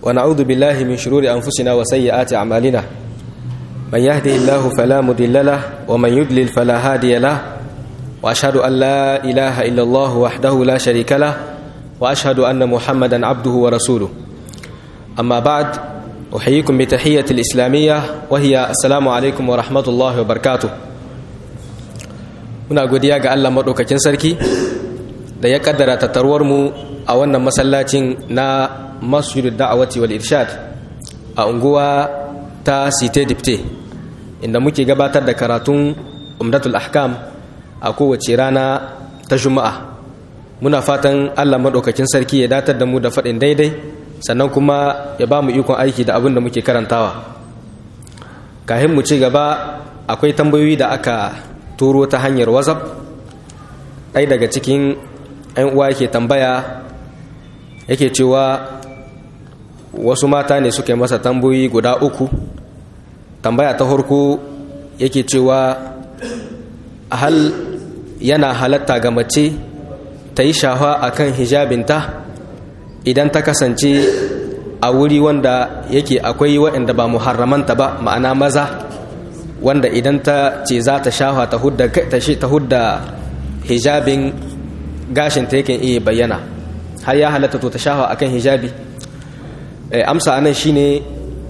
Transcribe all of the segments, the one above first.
ونعوذ بالله من شرور أنفسنا وسيئات أعمالنا من يهده الله فلا مضل له ومن يضلل فلا هادي له وأشهد أن لا إله إلا الله وحده لا شريك له وأشهد أن محمدا عبده ورسوله أما بعد أحييكم بتحية الإسلامية وهي السلام عليكم ورحمة الله وبركاته muna godiya ga Allah maɗaukakin sarki da ya kaddara tattaruwar mu a wannan masallacin na masjidul da'awati wal irshad a unguwa ta site dipte inda muke gabatar da karatun umdatul ahkam a kowace rana ta juma'a muna fatan Allah maɗaukakin sarki ya datar da mu da faɗin daidai sannan kuma ya ba mu ikon aiki da abin da muke karantawa kahin mu ci gaba akwai tambayoyi da aka turo ta hanyar whatsapp ɗai daga cikin 'yan uwa yake tambaya yake cewa wasu mata ne suka yi masa tambayoyi guda uku tambaya ta harko yake cewa hal yana halatta ga mace ta yi shafa a kan hijabinta idan ta kasance a wuri wanda yake akwai waɗanda ba muharramanta ba ma'ana maza wanda idan ta ce za ta shafa ta hudda hijabin gashin ta yakan iya bayyana har ya halatta to ta shafa akan hijabi amsa anan shine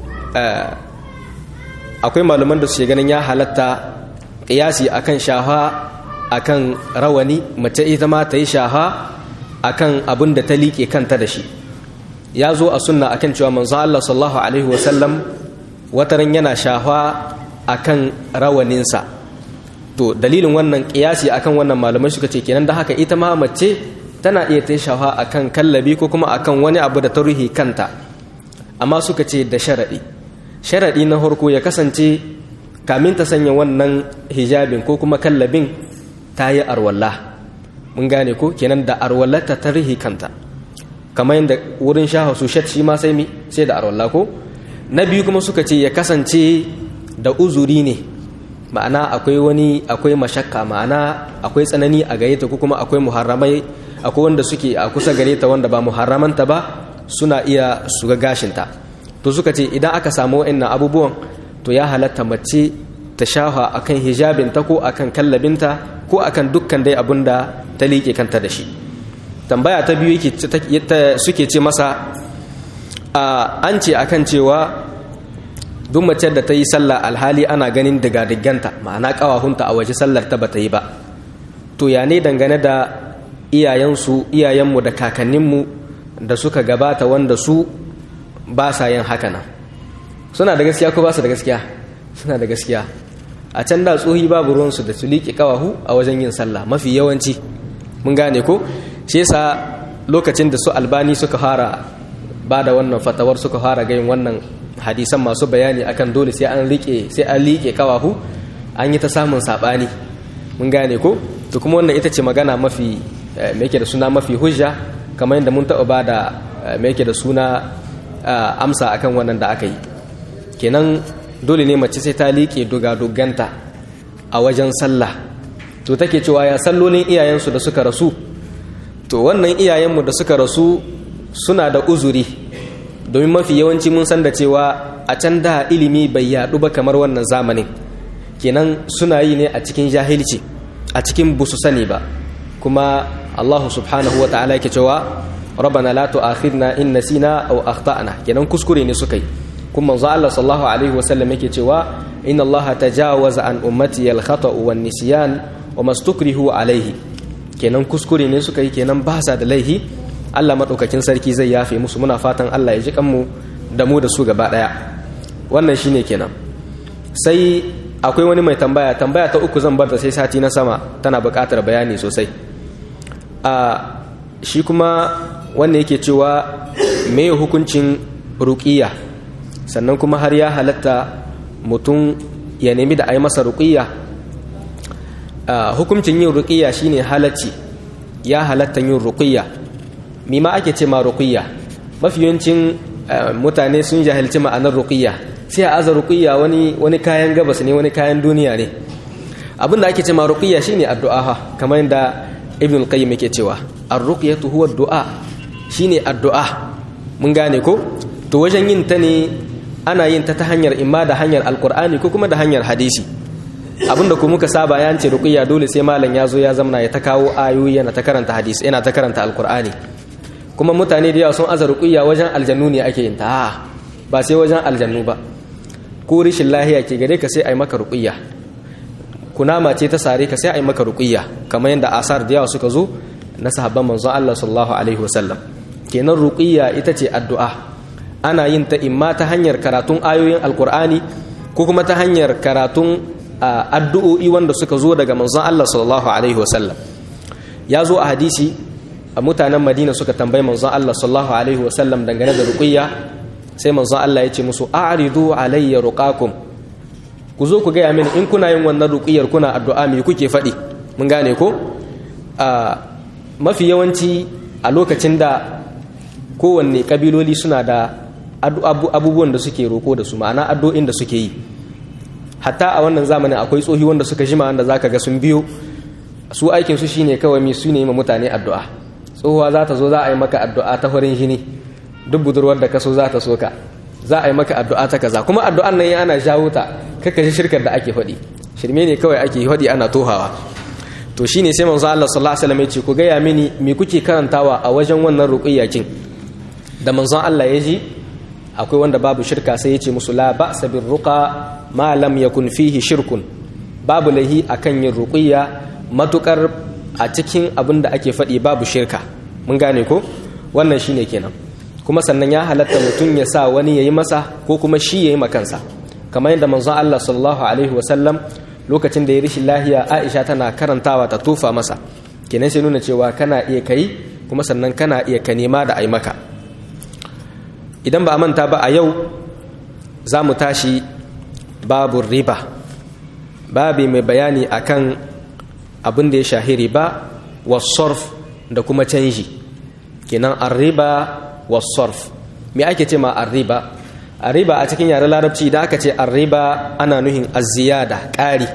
akwai malaman da su ganin ya halatta ƙiyasi akan shafa akan rawani mace ita ma ta yi shafa akan abin da ta liƙe kanta da shi ya zo a sunna akan cewa manzo Allah sallallahu alaihi wasallam wataran yana shafa akan rawaninsa to dalilin wannan kiyasi akan wannan malamai suka ce kenan da haka ita ma mace tana iya ta shafa akan kallabi ko kuma akan wani abu da ta ruhi kanta amma suka ce da sharaɗi sharaɗi na farko ya kasance kamin ta sanya wannan hijabin ko kuma kallabin ta yi arwalla mun gane ko kenan da arwallata ta ruhi kanta kamar yadda wurin shaha su shat shi ma sai mi sai da arwalla ko na biyu kuma suka ce ya kasance da uzuri ne ma'ana akwai wani akwai mashakka ma'ana akwai tsanani a gare ta ko kuma akwai muharramai akwai wanda suke a kusa gare ta wanda ba muharramanta ba suna iya su ga gashinta to suka ce idan aka samu wa'annan abubuwan to ya halatta mace ta shafa akan hijabinta ko akan kallabinta ko akan dukkan dai abun da ta liƙe kanta da shi tambaya ta biyu suke ce masa an ce akan cewa duk mace da ta yi sallah alhali ana ganin diga-diganta ma'ana kawahunta a waje sallar ta bata yi ba to ya ne dangane da iyayensu iyayenmu da kakanninmu da suka gabata wanda su ba sa yin haka nan suna da gaskiya ko ba su da gaskiya suna da gaskiya a can da tsohi babu ruwansu da su liƙe kawahu a wajen yin sallah mafi yawanci mun gane ko shi yasa lokacin da su albani suka fara ba da wannan fatawar suka fara gayin wannan hadisan masu bayani akan dole sai an rike sai an liƙe kawahu an yi ta samun saɓani mun gane ko to kuma wannan ita ce magana mafi me yake da suna mafi hujja kamar yadda mun taɓa ba da me yake da suna amsa akan wannan da aka yi kenan dole ne mace sai ta liƙe duga-duganta a wajen sallah to take cewa ya sallolin iyayensu da suka rasu to wannan iyayenmu da suka rasu suna da uzuri domin mafi yawanci mun san da cewa a can da ilimi bai yaɗu ba kamar wannan zamanin kenan suna yi ne a cikin jahilci a cikin busu sani ba kuma Allah subhanahu wa ta'ala yake cewa rabbana la tu'akhidna in nasina aw akhtana kenan kuskure ne suka yi kuma manzo Allah sallallahu alaihi wa sallam yake cewa inna Allah tajawaza an ummati al khata'u wan nisyan wa mastukrihu alaihi kenan kuskure ne suka yi kenan ba sa da laihi Allah maɗaukakin sarki zai yafe musu muna fatan Allah ya ji kanmu da mu da su gaba ɗaya wannan shine kenan sai akwai wani mai tambaya tambaya ta uku zan bar ta sai sati na sama tana buƙatar bayani sosai a shi kuma wanda yake cewa me hukuncin ruƙiya sannan kuma har ya halatta mutum ya nemi da a yi masa ruƙiya hukuncin yin ruƙiya shine halacci ya halatta yin ruƙiya mima ake ce ma ruqiyya mafi yawancin mutane sun jahilci ma'anar ruqiyya sai a aza ruqiyya wani wani kayan gabas ne wani kayan duniya ne abin da ake ce ma ruqiyya shine addu'a kamar yadda ibn al-qayyim yake cewa ar-ruqyatu huwa ad-du'a shine addu'a mun gane ko to wajen yin ta ne ana yin ta ta hanyar imma da hanyar alkur'ani ko kuma da hanyar hadisi abinda ku muka saba ya ce ruqiyya dole sai malam ya zo ya zamana ya ta kawo ayoyi yana ta karanta hadisi yana ta karanta alkur'ani kuma mutane da yawa sun aza ruqiyya wajen aljannu ne ake yin ta ba sai wajen aljannu ba ko rishin lahiya ke gare ka sai ai maka ruqiyya kunama ce ta sare ka sai ai maka ruqiyya kamar yadda asar da yawa suka zo na sahabban manzon Allah sallallahu alaihi wasallam kenan ruqiyya ita ce addu'a ana yin ta imma ta hanyar karatun ayoyin alkur'ani ko kuma ta hanyar karatun addu'o'i wanda suka zo daga manzon Allah sallallahu alaihi wasallam ya zo a hadisi a mutanen Madina suka tambayi manzon Allah sallallahu alaihi wasallam dangane da ruqiyya sai manzon Allah ya ce musu a'ridu alayya ruqakum ku zo ku gaya mini in kuna yin wannan ruqiyyar kuna addu'a me kuke faɗi mun gane ko mafi yawanci a lokacin da kowanne kabiloli suna da abubuwan da suke roko da su ma'ana addu'o'in da suke yi hatta a wannan zamanin akwai tsohi wanda suka jima wanda zaka ga sun biyo su aikin su shine kawai mi su ne ma mutane addu'a tsohuwa za ta zo za a yi maka addu'a ta farin jini duk budurwar da ka so za ta so ka za a yi maka addu'a ta kaza kuma addu'an nan ana jawo ta kaka ji shirkar da ake faɗi shirme ne kawai ake faɗi ana tohawa to shine sai manzo Allah sallallahu alaihi wasallam ya ce ku gaya mini me kuke karantawa a wajen wannan ruqiyyakin da manzon Allah ya ji akwai wanda babu shirka sai ya ce musu la ba'sa bir ruqa ma lam yakun fihi shirkun babu lahi akan yin ruqiyya matukar a cikin abin da ake faɗi babu shirka mun gane ko wannan shine kenan kuma sannan ya halatta mutum ya sa wani yayi masa ko kuma shi yayi makansa kamar yadda manzon Allah sallallahu alaihi wasallam lokacin da ya rishi lahiya Aisha tana karantawa ta tufa masa kenan sai nuna cewa kana iya kai kuma sannan kana iya ka nema da ai maka idan ba a manta ba a yau za mu tashi babu riba babi mai bayani akan abin da ya shahi riba wasorf da kuma canji kenan arriba wasorf me ake ce ma arriba arriba a cikin yaren larabci da aka ce arriba ana nuhin aziyada ƙari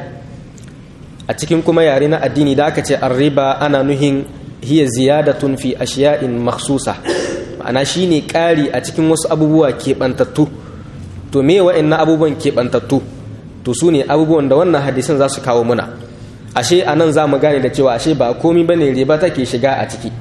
a cikin kuma yare na addini da aka ce arriba ana nuhin hiya ziyadatun fi ashiya'in makhsusa ma'ana shine ƙari a cikin wasu abubuwa keɓantattu to me wa'annan abubuwan keɓantattu to su ne abubuwan da wannan hadisin za su kawo muna ashe a nan za mu gane da cewa ashe ba komi ba ne riba take shiga a ciki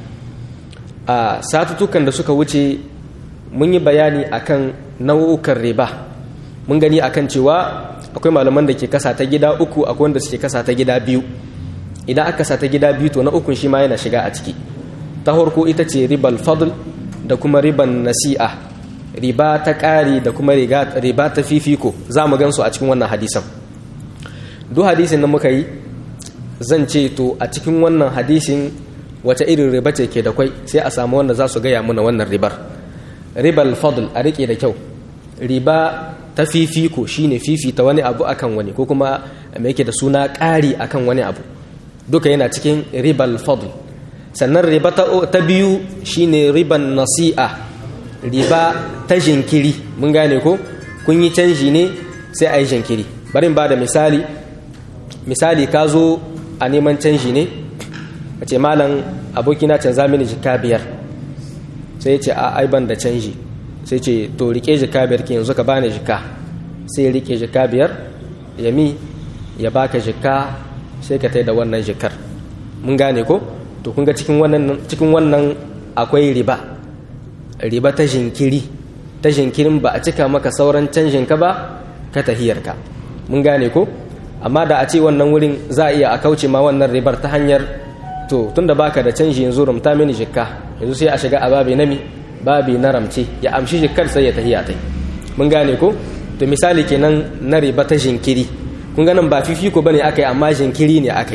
a satutukan da suka wuce mun yi bayani akan nau'ukan riba mun gani akan cewa akwai malaman da ke kasa ta gida uku akwai wanda suke kasa ta gida biyu idan aka kasa ta gida biyu to na ukun shi ma yana shiga a ciki ta farko ita ce ribal fadl da kuma riban nasi'a riba ta ƙari da kuma riba ta fifiko za mu gansu a cikin wannan hadisan duk hadisin da muka yi zan ce to a cikin wannan hadisin wace irin riba ce ke da kwai sai a samu wanda za su gaya muna wannan ribar ribal fadl a rike da kyau riba ta fifiko shine fifita wani abu akan wani ko kuma mai yake da suna ƙari akan wani abu duka yana cikin ribal fadl sannan riba ta biyu shine riban nasi'a riba ta jinkiri mun gane ko kun yi canji ne sai a yi jinkiri bari ba da misali misali ka zo a neman canji ne a ce malam abokina canza mini jika biyar sai ce a aiban da canji sai ce to rike jika biyar ki yanzu ka bani jika sai rike jika biyar ya mi ya baka jika sai ka tai da wannan jikar mun gane ko to kun ga cikin wannan akwai riba riba ta jinkiri ta jinkirin ba a cika maka sauran canjin ka ba ka tahiyarka mun gane ko amma da a ce wannan wurin za a iya a kauce ma wannan ribar ta hanyar to tunda baka da canji yanzu rumta mini jikka yanzu sai a shiga a babi nami babi na ramce ya amshi jikkar sai ya tahiya tai mun gane ko to misali kenan na riba ta jinkiri kun ganin ba fifiko bane akai amma jinkiri ne akai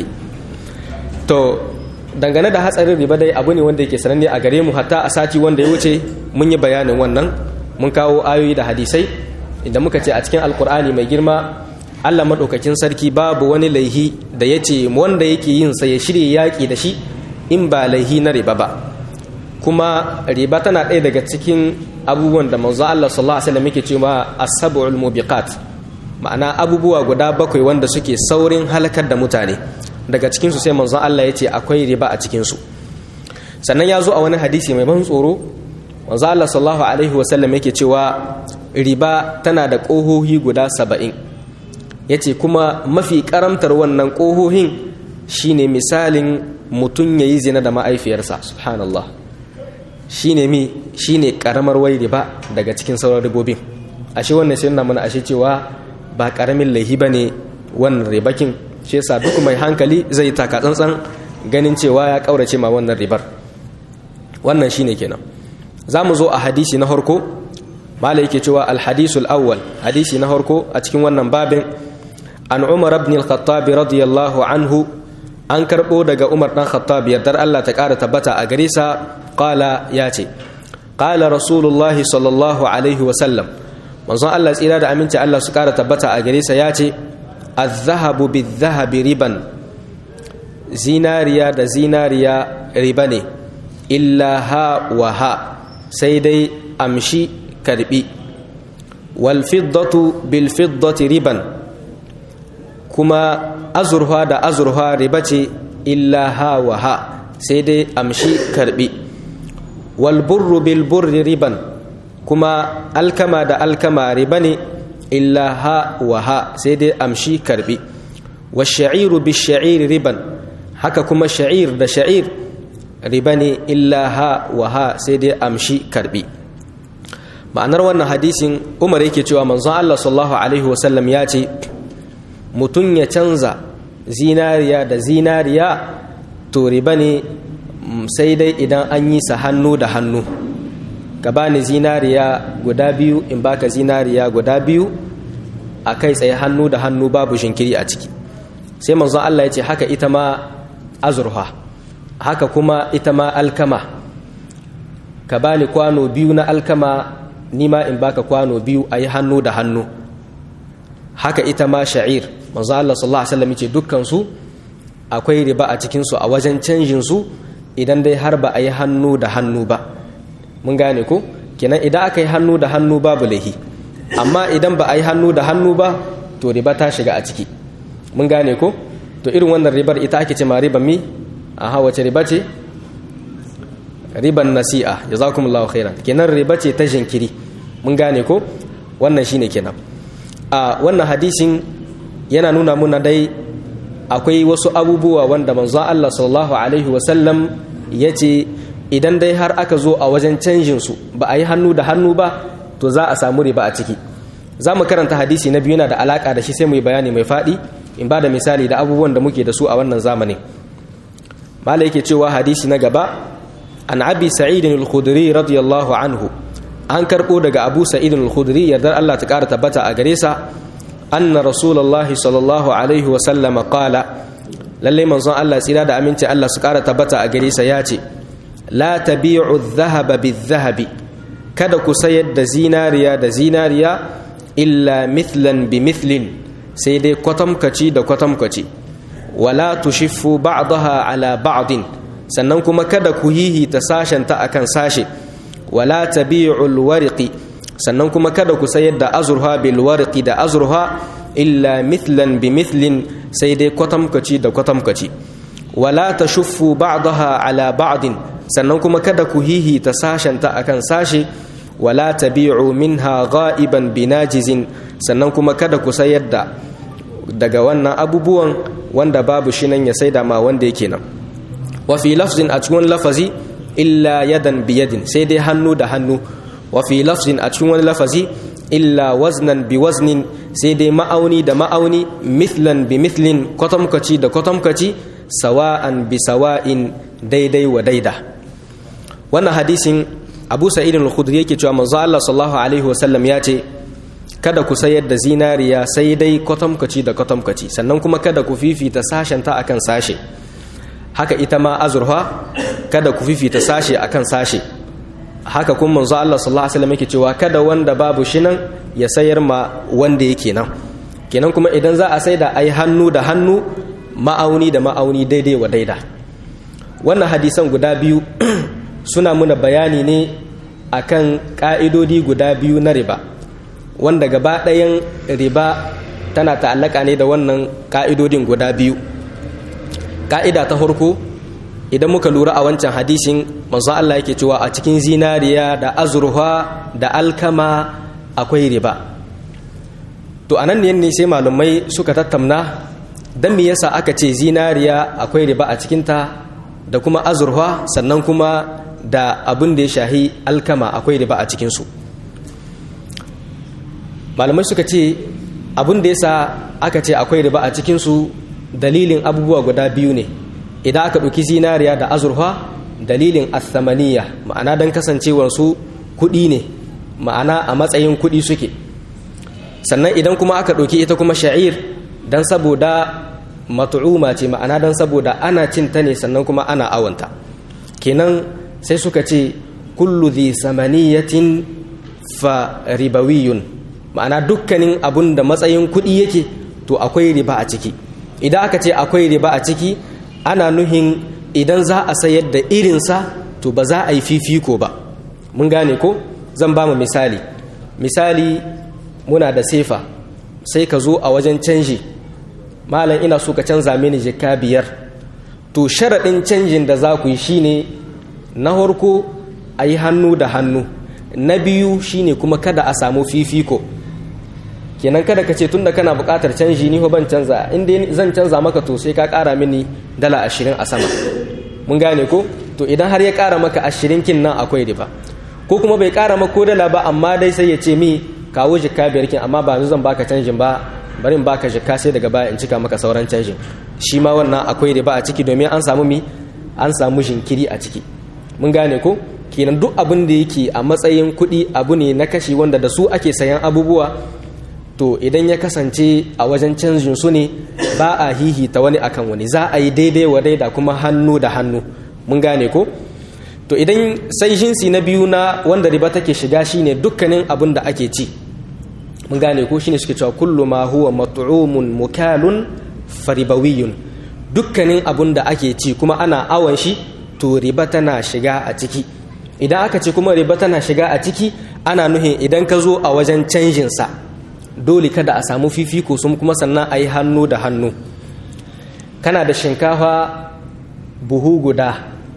to dangane da hatsarin riba dai abu ne wanda yake sananne a gare mu hatta a sati wanda ya wuce mun yi bayanin wannan mun kawo ayoyi da hadisai idan muka ce a cikin alkur'ani mai girma allah maɗaukakin sarki babu wani laihi da ya ce wanda yake yin sa ya shirya yaƙi da shi in ba laihi na riba ba kuma riba tana ɗaya daga cikin abubuwan da manzo allah sallallahu alaihi wasallam yake cewa as-sab'ul mubiqat ma'ana abubuwa guda bakwai wanda suke saurin halakar da mutane daga cikinsu sai manzon Allah ya ce akwai riba a cikinsu sannan ya zo a wani hadisi mai ban tsoro wanzu Allah sallallahu alaihi wasallam yake cewa riba tana da ƙohohi guda saba'in ya ce kuma mafi karamtar wannan ƙohohin shine misalin mutum ya yi zina da ma'aifiyarsa subhanallah shine mi shine karamar wai riba daga cikin sauran ribobin ashe wannan sai mana ashe cewa ba karamin laihi ba ne wannan ribakin shi yasa duk mai hankali zai taka tsantsan ganin cewa ya kaurace ma wannan ribar wannan shine kenan za mu zo a hadisi na harko mala yake cewa alhadisul awwal hadisi na harko a cikin wannan babin an umar ibn al-khattab radiyallahu anhu an karbo daga umar dan khattab yardar Allah ta kara tabbata a gare sa qala ya ce qala rasulullahi sallallahu alaihi wa sallam manzon Allah tsira da aminci Allah su kara tabbata a gare sa ya ce az-zahabu biz-zahabi riban zinariya da zinariya riba ne illa ha wa ha sai dai amshi karbi wal fiddatu bil fiddati riban kuma azurfa da azurfa riba ce illa ha wa ha sai dai amshi karbi wal burru bil burri riban kuma alkama da alkama riba ne illa ha wa ha sai dai amshi karbi wa sha'iru bi sha'iri riban haka kuma sha'ir da sha'ir riba ne illa ha wa ha sai dai amshi karbi ma'anar wannan hadisin umar yake cewa manzon Allah sallallahu alaihi wasallam ya ce mutum ya canza zinariya da zinariya to riba ne sai dai idan an yi sa hannu da hannu ka bani zinariya guda biyu in baka zinariya guda biyu a kai tsaye hannu da hannu babu shinkiri a ciki sai manzon Allah ya ce haka ita ma azurfa haka kuma ita ma alkama ka bani kwano biyu na alkama nima in baka kwano biyu a yi hannu da hannu haka ita ma sha'ir manzo Allah sallallahu alaihi wasallam yace dukkan su akwai riba a cikin su a wajen canjin su idan dai har ba a yi hannu da hannu ba mun gane ko kenan idan aka yi hannu da hannu babu laihi amma idan ba a yi hannu da hannu ba to riba ta shiga a ciki mun gane ko to irin wannan ribar ita ake ce ma riban mi aha wace riba ce riban nasi'a jazakumullahu khairan kenan riba ce ta jinkiri mun gane ko wannan shine kenan a wannan hadisin yana nuna muna dai akwai wasu abubuwa wanda manzon Allah sallallahu alaihi wasallam ya ce idan dai har aka zo a wajen canjin su ba a yi hannu da hannu ba to za a samu riba a ciki za mu karanta hadisi na biyu yana da alaka da shi sai mu yi bayani mai faɗi in ba da misali da abubuwan da muke da su a wannan zamanin mala yake cewa hadisi na gaba an abi sa'idin al-khudri radiyallahu anhu an karbo daga abu sa'idin al-khudri yardar Allah ta kara tabbata a gare sa anna rasulullahi sallallahu alaihi wa sallama qala lalle manzon Allah tsira da aminci Allah su kara tabbata a gare sa ya ce la tabi'u adh-dhahaba bidh-dhahabi kada ku sayar da zinariya da zinariya illa mithlan bi mithlin sai dai kwatamkaci da kwatamkaci wala tushiffu ba'daha ala ba'din sannan kuma kada ku hihita sashenta akan sashe wala tabi'ul wariqi sannan kuma kada ku sayar da azurha bil wariqi da azurha illa mithlan bi mithlin sai dai kwatamkaci da kwatamkaci wala tashuffu ba'daha ala ba'din sannan kuma kada ku hihita sashenta akan sashe wala tabi'u minha gha'iban binajizin sannan kuma kada ku sayar da daga wannan abubuwan wanda babu shi nan ya saida ma wanda yake nan wa fi lafzin a cikin lafazi illa yadan biyadin sai dai hannu da hannu wa fi lafzin a cikin wani lafazi illa waznan bi waznin sai dai ma'auni da ma'auni mithlan bi mithlin kwatamkaci da kwatamkaci sawa'an bi sawa'in daidai wa daida wannan hadisin abu sa'idin al-khudri yake cewa manzo Allah sallallahu alaihi wasallam ya ce kada ku sayar da zinariya sai dai kwatamkaci da kwatamkaci sannan kuma kada ku fifita sashenta akan sashe haka ita ma azurfa kada ku fifita sashe akan sashe haka kuma manzo Allah sallallahu alaihi wasallam yake cewa kada wanda babu shi nan ya sayar ma wanda yake nan kenan kuma idan za a saida ai hannu da hannu ma'auni da ma'auni daidai wa daida wannan hadisan guda biyu suna muna bayani ne akan ka'idodi guda biyu na riba wanda gaba ɗayan riba tana ta'allaka ne da wannan ka'idodin guda biyu ka'ida ta farko idan muka lura a wancan hadisin manzo Allah yake cewa a cikin zinariya da azurfa da alkama akwai riba to anan ne sai malumai suka tattauna dan me yasa aka ce zinariya akwai riba a cikinta da kuma azurfa sannan kuma da abin da ya shahi alkama akwai riba a cikinsu malamai suka ce abin da yasa aka ce akwai riba a cikinsu dalilin abubuwa guda biyu ne idan aka ɗauki zinariya da azurfa dalilin athamaniya ma'ana don kasancewarsu kuɗi ne ma'ana a matsayin kuɗi suke sannan idan kuma aka ɗauki ita kuma sha'ir don saboda matu'uma ce ma'ana don saboda ana cin ta ne sannan kuma ana awanta kenan sai suka ce kullu dhi samaniyatin fa ribawiyun ma'ana dukkanin abun da matsayin kuɗi yake to akwai riba a ciki idan aka ce akwai riba a ciki ana nuhin idan za a sayar da irinsa to ba za a yi fifiko ba mun gane ko zan ba mu misali misali muna da sefa sai ka zo a wajen canji malam ina so ka canza mini jika biyar to sharaɗin canjin da za ku yi shine na harko a yi hannu da hannu na biyu shine kuma kada a samu fifiko kenan kada ka ce tunda kana buƙatar canji ni ban canza inda zan canza maka to sai ka ƙara mini dala ashirin a sama mun gane ko to idan har ya ƙara maka ashirin kin nan akwai riba ko kuma bai ƙara maka ko dala ba amma dai sai ya ce mi kawo jikka biyar kin amma ba yanzu zan baka canjin ba bari in baka jikka sai daga baya in cika maka sauran canjin shi ma wannan akwai riba a ciki domin an samu mi an samu jinkiri a ciki mun gane ko kenan duk abin da yake a matsayin kuɗi abu ne na kashi wanda da su ake sayan abubuwa to idan ya kasance a wajen canjin su ne ba a hihita wani akan wani za a yi daidai wa daida kuma hannu da hannu mun gane ko to idan sai jinsi na biyu na wanda riba take shiga shine dukkanin abin da ake ci mun gane ko shine suke cewa kullu ma huwa mat'umun mukalun faribawiyun dukkanin abin da ake ci kuma ana awon shi to riba tana shiga a ciki idan aka ce kuma riba tana shiga a ciki ana nuhin idan ka zo a wajen canjin sa dole kada a samu fifiko sun kuma sannan a yi hannu da hannu kana da shinkafa buhu guda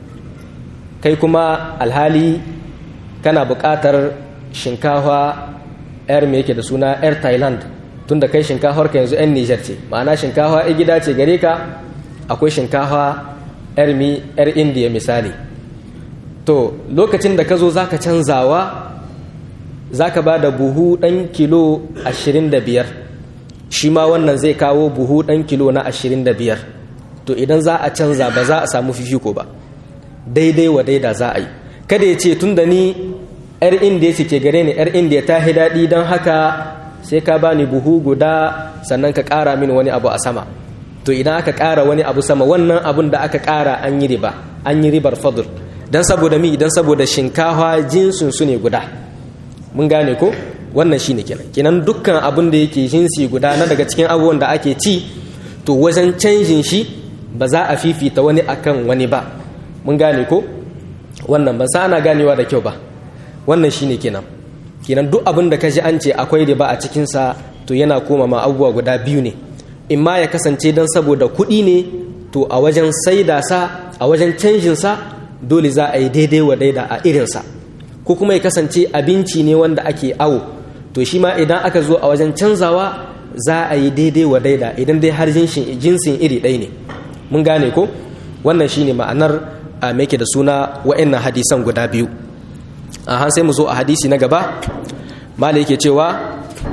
kai kuma alhali kana buƙatar shinkafa yar me yake da suna yar thailand tunda kai shinkafar ka yanzu 'yan nijar ce ma'ana shinkafa ya gida ce gare ka akwai shinkafa yar mi yar indiya misali to lokacin da ka zo za ka canzawa za ka ba da buhu ɗan kilo 25 shi ma wannan zai kawo buhu ɗan kilo na 25 to idan za a canza ba za a samu fifiko ba daidai wa daida za a yi kada ya ce tun da ni 'yar indiya ce ke gare ni 'yar indiya ta hi daɗi don haka sai ka bani buhu guda sannan ka ƙara mini wani abu a sama to idan aka ƙara wani abu sama wannan abun da aka ƙara an yi riba an yi ribar fadl don saboda mi idan saboda shinkafa jinsin su ne guda mun gane ko wannan shine kenan kenan dukkan abin da yake jinsi guda na daga cikin abubuwan da ake ci to wajen canjin shi ba za a fifita wani akan wani ba mun gane ko wannan ban sa ana ganewa da kyau ba wannan shine kenan kenan duk abin da ka ji an ce akwai riba a cikinsa to yana koma ma abubuwa guda biyu ne in ma ya kasance don saboda kuɗi ne to a wajen saida sa a wajen canjin sa dole za a yi daidai wa daida a irinsa ko kuma ya kasance abinci ne wanda ake awo to shi ma idan aka zo a wajen canzawa za a yi daidai wa daida idan dai har jinsin iri ɗaya ne mun gane ko wannan shine ma'anar a mai da suna wa'annan hadisan guda biyu a han sai mu zo a hadisi na gaba mala yake cewa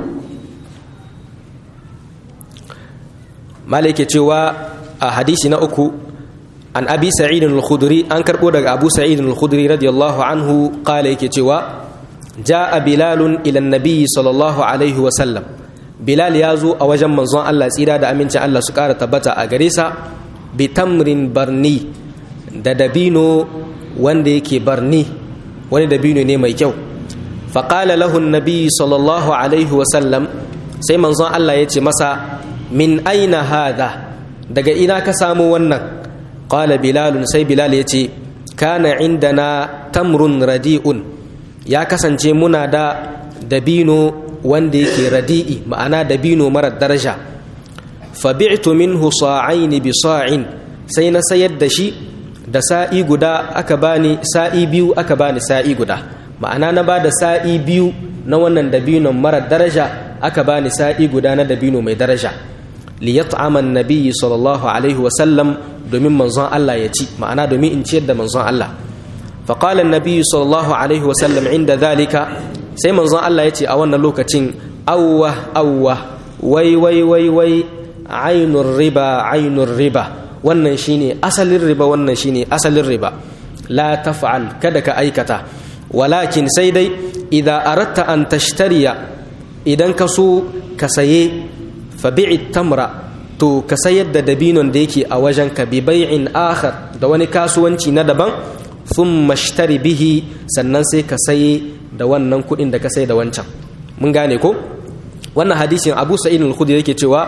mala yake cewa a hadisi na uku an abi sa'id al-khudri an karbo daga abu sa'id al-khudri radiyallahu anhu qala yake cewa jaa bilal ila an-nabi sallallahu alaihi wa sallam bilal ya zo a wajen manzon Allah tsira da amincin Allah su kara tabbata a gare sa bi tamrin barni da dabino wanda yake barni wani dabino ne mai kyau faƙala lahun nabi sallallahu alaihi wasallam sai manzon Allah ya ce masa min aina hada daga ina ka samu wannan ƙala bilalun sai bilal ya ce kana indana tamrun radi'un ya kasance muna da dabino wanda yake radi'i ma'ana dabino marar daraja fabi'tu minhu sa'aini bi sa'in sai na sayar da shi da sa'i guda aka bani sa'i biyu aka bani sa'i guda ma'ana na bada sa'i biyu na wannan dabinon mara daraja aka bani sa'i guda na dabino mai daraja li yat'ama an-nabiy sallallahu alaihi wa sallam domin manzon Allah ya ci ma'ana domin in ciyar da manzon Allah fa qala an-nabiy sallallahu alaihi wa sallam inda dhalika sai manzon Allah ya ce a wannan lokacin awwa awwa wai wai wai wai ainur riba ainur riba wannan shine asalin riba wannan shine asalin riba la taf'al kada ka aikata walakin sai dai idza aratta an tashtariya idan ka so ka saye fa bi'i tamra to ka sayar da dabinon da yake a wajen ka bi bai'in akhar da wani kasuwanci na daban thumma ishtari bihi sannan sai ka saye da wannan kuɗin da ka sai da wancan mun gane ko wannan hadisin Abu Sa'id al-Khudri yake cewa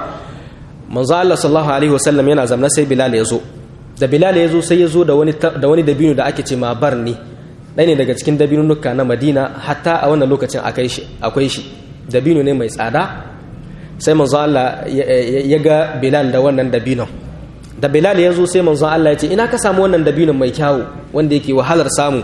manzo Allah sallallahu alaihi wasallam yana zamna sai Bilal ya zo da Bilal ya zo sai ya zo da wani da wani dabino da ake ce ma barni ɗaya ne daga cikin dabinunuka na Madina hatta a wannan lokacin akai shi akwai shi dabino ne mai tsada sai manzo Allah ya ga Bilal da wannan dabinon da Bilal ya zo sai manzo Allah ya ce ina ka samu wannan dabinon mai kyawu wanda yake wahalar samu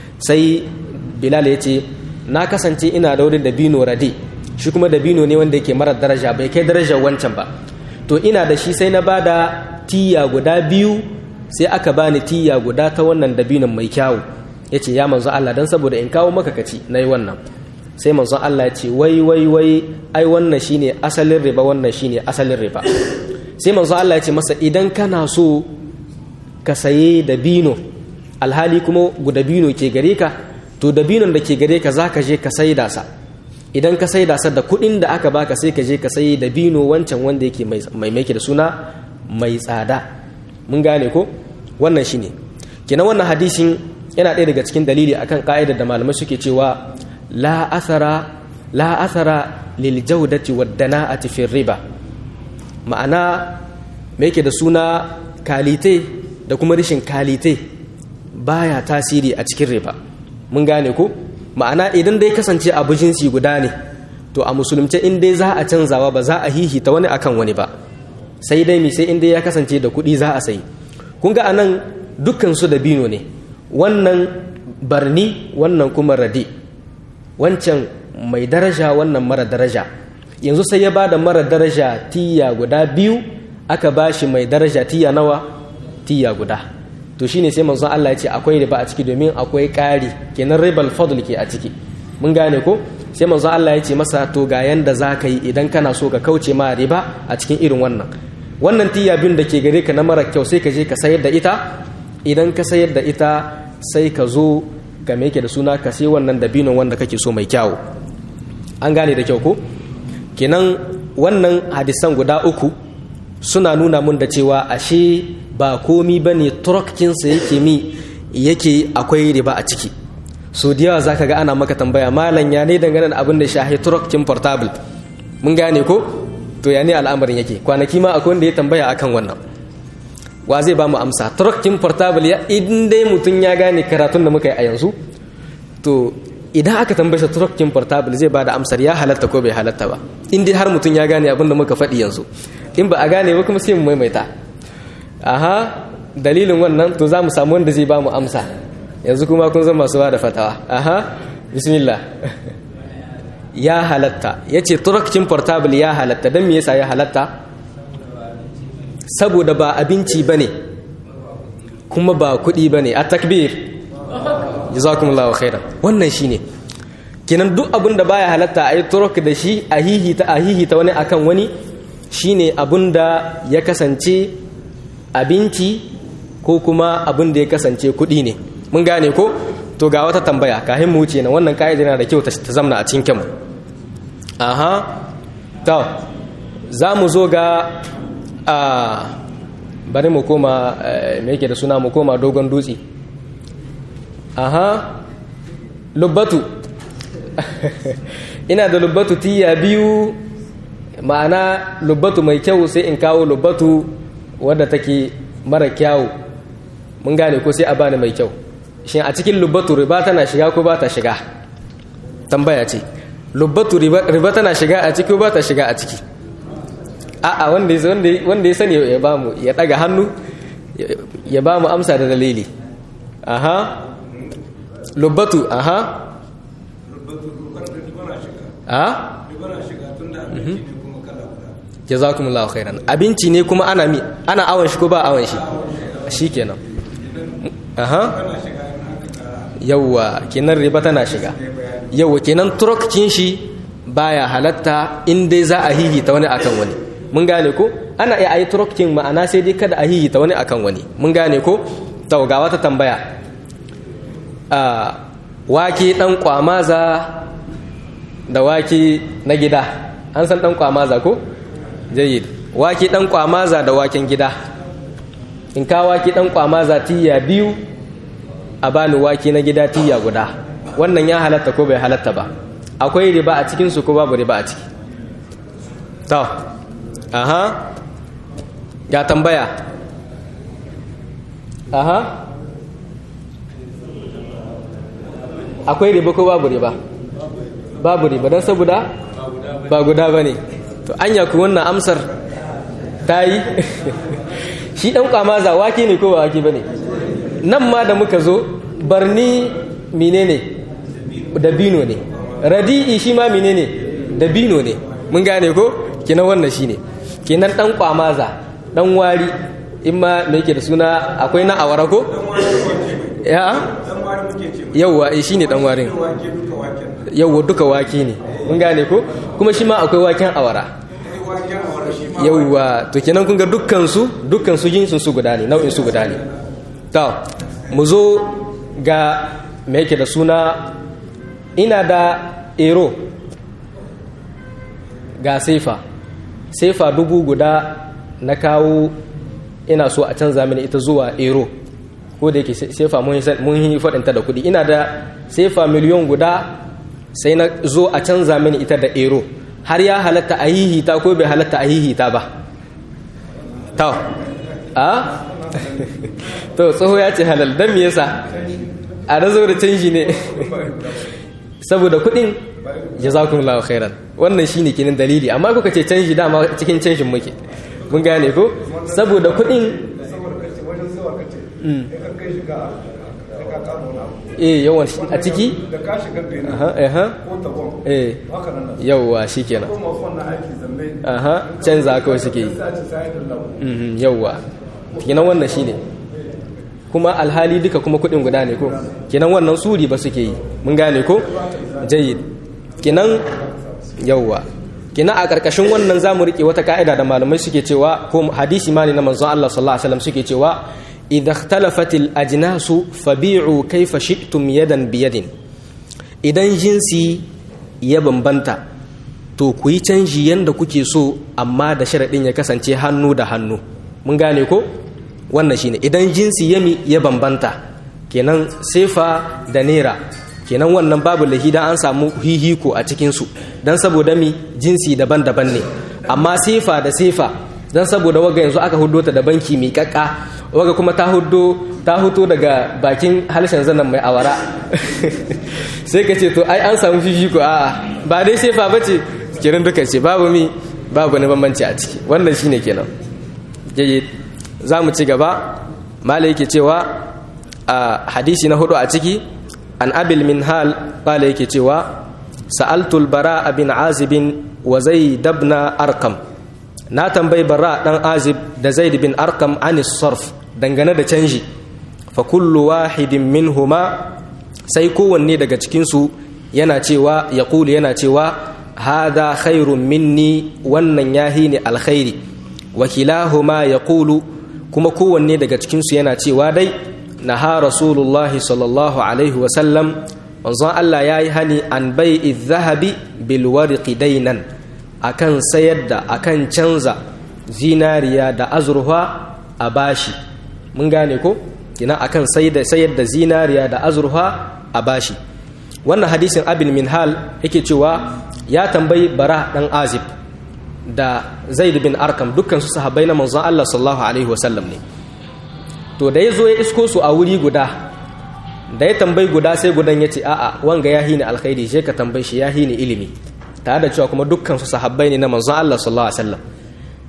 sai Bilal ya ce na kasance ina da wani dabino rade shi kuma dabino ne wanda yake mara daraja bai kai darajar wancan ba to ina da shi sai na bada tiya guda biyu sai aka bani tiya guda ta wannan dabinon mai kyawu ya ce ya manzo Allah don saboda in kawo maka kaci na yi wannan sai manzo Allah ya ce wai wai wai ai wannan shine asalin riba wannan shine asalin riba sai manzo Allah ya ce masa idan kana so ka saye dabino alhali kuma dabino ke gare ka to dabinon da ke gare ka za ka je ka saida sa idan ka saida sa da kuɗin da aka baka sai ka je ka sayi dabino wancan wanda yake mai mai da suna mai tsada mun gane ko wannan shine kenan wannan hadisin yana ɗaya daga cikin dalili akan ka'idar da malamai suke cewa la athara la athara lil jawdati wad dana'ati fi riba ma'ana me yake da suna kalite da kuma rishin kalite baya tasiri a cikin riba mun gane ko ma'ana idan dai kasance abu jinsi guda ne to a musulunce in dai za a canzawa ba za a hihita wani akan wani ba sai dai mi sai in dai ya kasance da kuɗi za a sayi kun ga anan dukkan su da bino ne wannan barni wannan kuma radi wancan mai daraja wannan mara daraja yanzu sai ya ba da mara daraja tiya guda biyu aka ba shi mai daraja tiya nawa tiya guda to shine sai manzon Allah ya ce akwai riba a ciki domin akwai ƙari kenan ribal fadl ke a ciki mun gane ko sai manzon Allah ya ce masa to ga yanda za ka yi idan kana so ka kauce ma riba a cikin irin wannan wannan tiya biyun da ke gare ka na mara kyau sai ka je ka sayar da ita idan ka sayar da ita sai ka zo ga me yake da suna ka sai wannan dabinon wanda kake so mai kyawu an gane da kyau ko kenan wannan hadisan guda uku suna nuna mun da cewa ashe ba komi ba ne turokkinsa yake mi yake akwai riba a ciki so da yawa za ka ga ana maka tambaya malam ya ne dangane da abin da shahi turokkin portable mun gane ko to ya ne al'amarin yake kwanaki ma akwai wanda ya tambaya akan wannan wa zai ba mu amsa turokkin portable ya idan dai mutum ya gane karatun da muka yi a yanzu to idan aka tambaye sa turokkin portable zai ba da amsar ya halatta ko bai halatta ba in dai har mutum ya gane abin da muka faɗi yanzu in ba a gane ba kuma sai mu maimaita aha dalilin wannan to za mu samu wanda zai ba mu amsa yanzu kuma kun zama masu ba da fatawa aha bismillah ya halatta ya ce turakcin portable ya halatta don me yasa ya halatta saboda ba abinci ba ne kuma ba kuɗi ba ne a takbir jazakumullahu khairan wannan shi ne kenan duk abin da baya halatta a yi turok da shi a hihita a hihita wani akan wani shine abin da ya kasance abinci ko kuma abin da ya kasance kuɗi ne mun gane ko to ga wata tambaya kahin mu wuce na wannan ka'ida yana da kyau ta zamna a cikin kyanmu aha to za mu zo ga a bari mu koma me yake da suna mu koma dogon dutse aha lubbatu ina da lubbatu tiya biyu ma'ana lubbatu mai kyau sai in kawo lubbatu wadda take mara kyawu mun gane ko sai a bani mai kyau shin a cikin lubbatu riba tana shiga ko ba ta shiga tambaya ce lubbatu riba tana shiga a ciki ko ba ta shiga a ciki a'a wanda ya sani ya ba mu ya daga hannu ya ba mu amsa da dalili aha lubbatu aha a jazakumullahu khairan abinci ne kuma ana mi ana awon shi ko ba awon shi shikenan aha yawwa kenan riba tana shiga yawwa kenan turokcin shi baya halatta in dai za a hihita wani akan wani mun gane ko ana iya ayi turokcin ma'ana sai dai kada a hihita wani akan wani mun gane ko to ga wata tambaya a wake dan kwamaza da wake na gida an san dan kwamaza ko jayyid wake dan kwamaza da waken gida in ka wake dan kwamaza tiya biyu a bani wake na gida tiya guda wannan ya halatta ko bai halatta ba akwai riba a cikin su ko babu riba a ciki to aha ga tambaya aha akwai riba ko babu riba babu riba don saboda ba guda ba ne to anya ku wannan amsar ta yi shi ɗan kwamaza wake ne ko ba wake ba ne nan ma da muka zo barni mine ne dabino ne radi'i shi ma mine ne dabino ne mun gane ko kenan wannan shi ne kenan ɗan kwamaza ɗan wari in ma mai ke da suna akwai na awara ko ya yauwa shi ne ɗan warin yauwa duka wake ne mun gane ko kuma shi ma akwai waken awara yauwa to kenan kun ga dukkansu dukkansu jinsin su guda ne nau'in su guda ne to mu zo ga me yake da suna ina da ero ga sefa sefa dubu guda na kawo ina so a canza mini ita zuwa ero ko da yake sefa mun yi faɗinta da kuɗi ina da sefa miliyon guda sai na zo a canza mini ita da ero har ya halatta a hihita ko bai halatta a hihita ba ta a to tsoho ya ce halal don me yasa a razo da canji ne saboda kudin jazakumullahu khairan wannan shine kinin dalili amma kuka ce canji dama cikin canjin muke mun gane ko saboda kudin eh yawan a ciki da ka shiga benin aha aha ko tabon eh haka nan da yawwa shikenan kuma wannan aiki zambe aha canza kawai suke yi sai a ce sai da lau Mhm, yawwa kenan wannan shine kuma alhali duka kuma kudin guda ne ko kenan wannan suri ba suke yi mun gane ko jayyid kenan yawwa kenan a karkashin wannan zamu rike wata ka'ida da malamai suke cewa ko hadisi ma ne na manzon Allah sallallahu alaihi wasallam suke cewa idza ikhtalafatil ajnasu fabi'u kayfa shi'tum yadan biyadin idan jinsi ya bambanta to ku yi canji yadda kuke so amma da sharaɗin ya kasance hannu da hannu mun gane ko wannan shine idan jinsi yami ya bambanta kenan sefa da naira kenan wannan babu lahi dan an samu hihiko a cikinsu don saboda mi jinsi daban-daban ne amma sefa da sefa don saboda waga yanzu aka hudo ta da banki mai kakka waga kuma ta hudo ta huto daga bakin harshen zanen mai awara sai ka ce to ai an samu fifiko a'a ba dai sefa ba ce kiran duka ce babu mi babu wani bambanci a ciki wannan shine kenan jayyid za mu ci gaba malai yake cewa a hadisi na hudu a ciki an abil min hal malai yake cewa sa'altul bara bin azibin wa zai dabna arkam na tambayi bara dan azib da zaid bin arkam anis sarf dangane da canji fa kullu wahidin minhuma sai kowanne daga cikinsu yana cewa ya yana cewa hada khairun minni wannan yahi ne alkhairi wakilahuma ya kulu kuma kowanne daga cikinsu yana cewa dai na ha rasulullahi sallallahu alaihi wasallam wanzan Allah ya yi hani an bai zahabi bilwariki dainan akan sayar da akan canza zinariya da azurfa a bashi mun gane ko kina akan sayar da zinariya da azurfa a bashi wannan hadisin abin minhal yake cewa ya tambayi bara dan azib da zaid bin arkam dukkan su sahabbai na manzon Allah sallallahu alaihi wasallam ne to da ya zo ya isko su a wuri guda da ya tambayi guda sai gudan ya ce a'a wanga ya hini alkhairi je ka tambayi shi ya hini ilimi tare da cewa kuma dukkan su sahabbai ne na manzon Allah sallallahu alaihi wasallam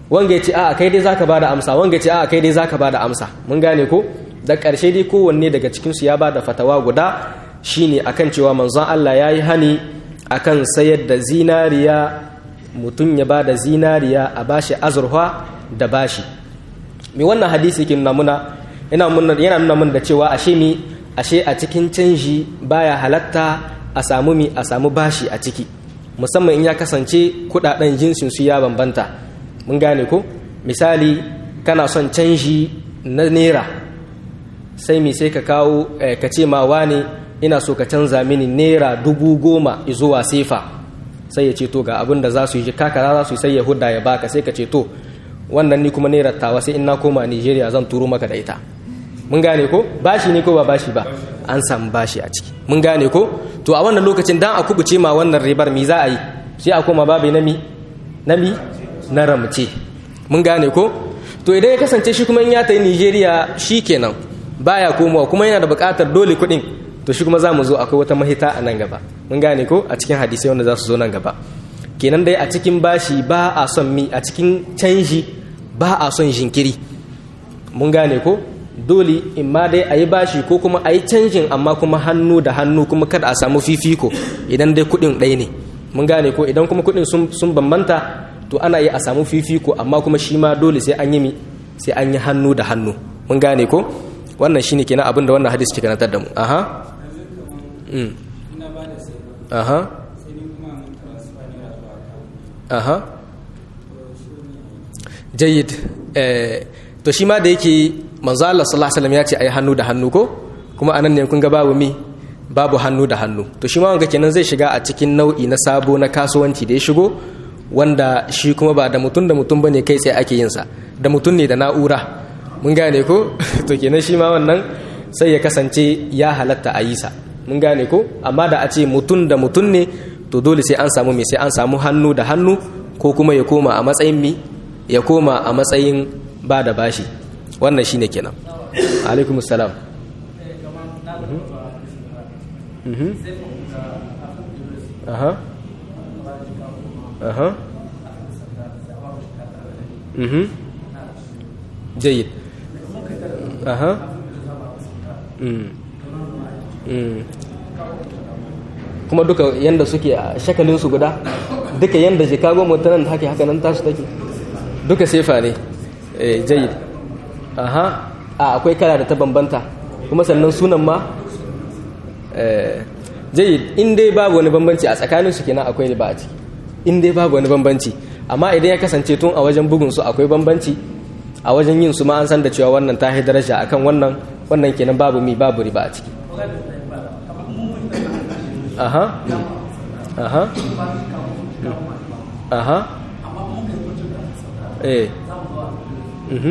wanga ya ce a kai dai zaka bada amsa wanga ya ce a kai dai zaka bada amsa mun gane ko da ƙarshe dai kowanne daga cikin su ya bada fatawa guda shine akan cewa manzon Allah yayi hani akan sayar da zinariya mutum ya bada zinariya a bashi azurfa da bashi me wannan hadisi yake nuna muna yana nuna mun da cewa ashe mi ashe a cikin canji baya halatta a samu mi a samu bashi a ciki musamman in ya kasance kudaden jinsin su ya bambanta mun gane ko misali kana son canji na naira sai mi sai ka kawo ka ce ma wane ina so ka canza mini naira dubu goma zuwa sefa sai ya ce to ga abin da za su yi kakara za su yi sai ya hudda ya baka sai ka ce to wannan ni kuma naira tawa sai in na koma nigeria zan turo maka da ita mun gane ko bashi ne ko ba bashi ba an samu bashi a ciki mun gane ko to a wannan lokacin dan a kubuce ma wannan ribar mi za a yi sai a koma babu nami nami na ramce mun gane ko to idan ya kasance shi kuma in ya tayi Nigeria kenan baya komawa kuma yana da buƙatar dole kuɗin to shi kuma za mu zo akwai wata mahita a nan gaba mun gane ko a cikin hadisai wanda za su zo nan gaba kenan dai a cikin bashi ba a son mi a cikin canji ba a son jinkiri mun gane ko dole in ma dai a yi bashi ko kuma a yi canjin amma kuma hannu da hannu kuma kada a samu fifiko idan dai kuɗin ɗaya ne mun gane ko idan kuma kuɗin sun bambanta to ana yi a samu fifiko amma kuma shi ma dole sai an yi mi sai an yi hannu da hannu mun gane ko wannan shine kenan abin da wannan hadisi ke karantar da mu aha mm. aha aha jayyid eh, to shi ma da yake manzo Allah sallallahu alaihi wasallam ya ce ayi hannu da hannu ko kuma anan ne kun ga babu mi babu hannu da hannu to shi ma wanga kenan zai shiga a cikin nau'i na sabo na kasuwanci da ya shigo wanda shi kuma ba da mutum da mutum bane kai sai ake yin sa da mutum ne da na'ura mun gane ko to kenan shi ma wannan sai ya kasance ya halatta a yi sa mun gane ko amma da a ce mutum da mutum ne to dole sai an samu me sai an samu hannu da hannu ko kuma ya koma a matsayin mi ya koma a matsayin ba da bashi wannan shine kenan alaikum salam aha aha mhm jayyid aha kuma duka yanda suke a shakalinsu guda duka yanda chicago mutanen da hake haka nan tasu take duka sefa ne jayyid aha a akwai kala da ta bambanta kuma sannan sunan ma jayyid in dai babu wani bambanci a tsakanin su kenan akwai ba a ciki in dai babu wani bambanci amma idan ya kasance tun a wajen bugun su akwai bambanci a wajen yin su ma an san da cewa wannan ta daraja akan wannan wannan kenan babu mi babu riba a ciki aha aha aha eh mhm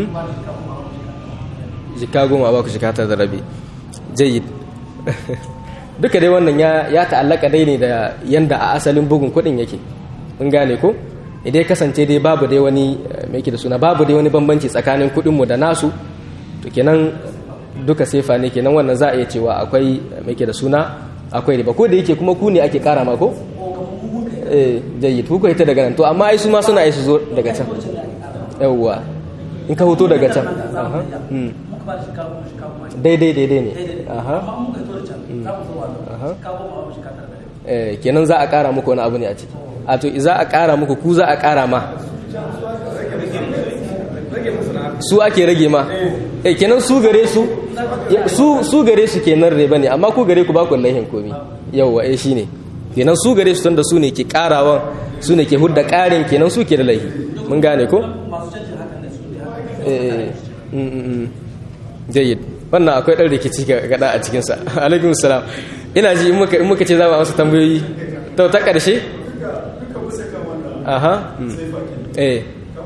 jika goma ba ku jika ta da rabi jayyid duka dai wannan ya ya ta'allaka dai ne da yanda a asalin bugun kudin yake mun gane ko idan kasance dai babu dai wani me yake da suna babu dai wani bambanci tsakanin kudin mu da nasu to kenan duka sefa ne kenan wannan za a iya cewa akwai me yake da suna akwai riba ko da yake kuma ku ne ake kara ma ko eh jayyid ku ko ita daga nan to amma ai su ma suna ai su zo daga can yawwa in ka hoto daga can aha daidai daidai ne aha eh kenan za a kara muku wani abu ne a ciki a to za a kara muku ku za a kara ma su ake rage ma eh kenan su gare su su su gare su kenan reba ne amma ku gare ku ba ku laihin komi yawwa eh shine kenan su gare su tunda su ne ke karawan su ne ke hudda karin kenan su ke da laihi mun gane ko eh jayyid wannan akwai ɗan rikici ga gada a cikinsa alaikun salam ina ji in muka ce za mu amsa tambayoyi to ta ƙarshe aha eh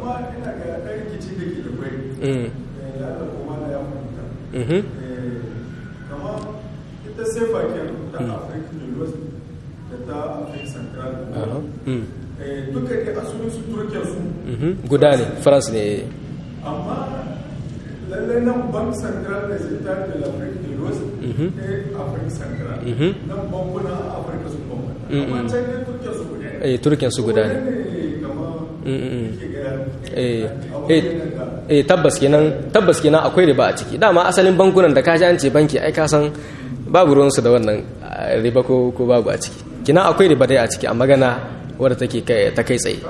ita sai bakin ta afirka da west da ta afirka central duka ne asalin su turkiyar su guda ne france ne amma lallai nan bank central da zai ta da afirka da west ne afirka central nan bankuna a afirka su bambanta amma can ne turkiyar su guda eh turkiyar su guda ne kama eh tabbas kenan tabbas kenan akwai riba a ciki dama asalin bankunan da ka ji an ce banki ai ka san babu ruwansu da wannan riba ko ko babu a ciki kina akwai riba dai a ciki a magana wadda take ta kai tsaye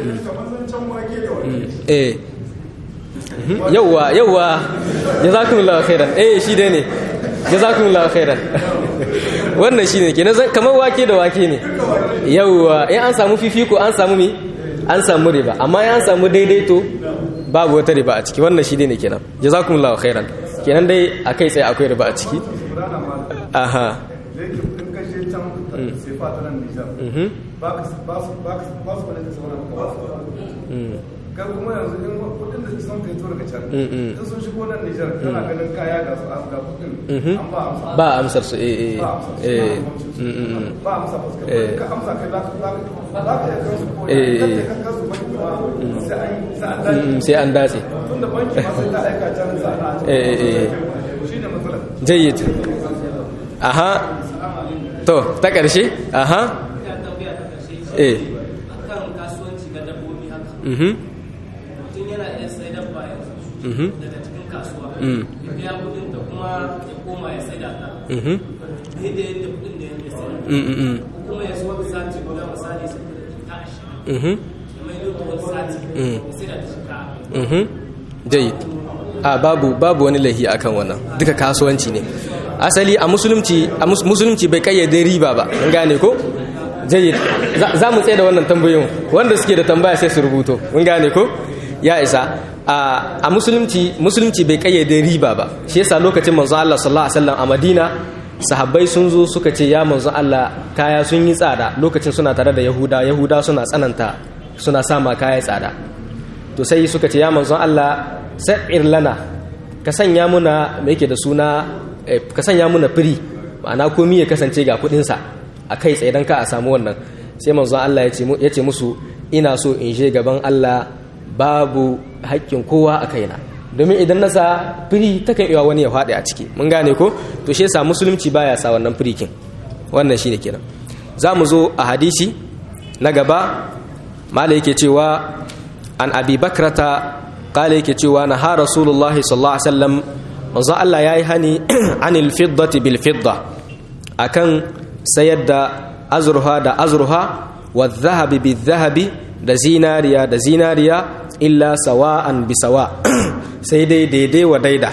eh yawwa yawwa jazakumullahu khairan eh shi dai ne jazakumullahu khairan wannan shine kenan kamar wake da wake ne yawwa in an samu fifiko an samu mi an samu riba amma in an samu daidaito babu wata riba a ciki wannan shi ne kenan jazakumullahu khairan kenan dai akai sai akwai riba a ciki aha kan kuma yanzu in kudin da sun fito daga can in sun shigo nan Nijar kana ganin kaya ga su ga kudin an ba amsa ba amsar su eh eh ba amsa fuska ka amsa kai za ka za ka yi kansu ko eh ka kansu ba kuma sai an sai an dace tunda banki ma sai ta aika can sa na eh eh shine matsalar jayyid aha to ta karshe aha eh akan kasuwanci ga dabbobi haka mhm mutum yana iya sai dabba yanzu mhm daga cikin kasuwa Mm. ya biya kudin da kuma ya koma ya sai da ta mhm daidai yadda kudin da yadda sai mm mm ko kuma ya zo wani sati guda misali sai da ta ashirin mhm ya mai da wani sati Mm. ya sai da ta shika mhm jayyid a babu babu wani lahi akan wannan duka kasuwanci ne asali a musulunci a mus- musulunci bai kayyade riba ba an gane ko jayyid Za- za mu tsaye da wannan tambayoyin wanda suke da tambaya sai su rubuto mun gane ko ya isa a a musulunci musulunci bai kayyade riba ba shi yasa lokacin manzo Allah sallallahu alaihi wasallam a Madina sahabbai sun zo suka ce ya manzo Allah kaya sun yi tsada lokacin suna tare da Yahuda Yahuda suna tsananta suna sama kaya tsada to sai suka ce ya manzon Allah sa'ir lana ka sanya muna me yake da suna eh, ka sanya muna firi ma'ana komi ya kasance ga kudinsa a kai tsaye don ka a samu wannan sai manzon Allah ya ce mu- ya ce musu ina so in je gaban Allah babu haƙƙin kowa a kaina domin idan na sa firi takan iya wani ya faɗi a ciki mun gane ko to shi yasa musulunci baya sa wannan firikin wannan shine kenan za mu zo a hadisi na gaba mala yake cewa an abi bakrata kala yake cewa na ha rasulullahi sallallahu alaihi wasallam manzo Allah yayi hani anil fiddati bil fidda akan sayar da azruha da azruha wa dhahabi bil dhahabi da zinariya da zinariya illa sawa'an bi sawa sai dai daidai wa daida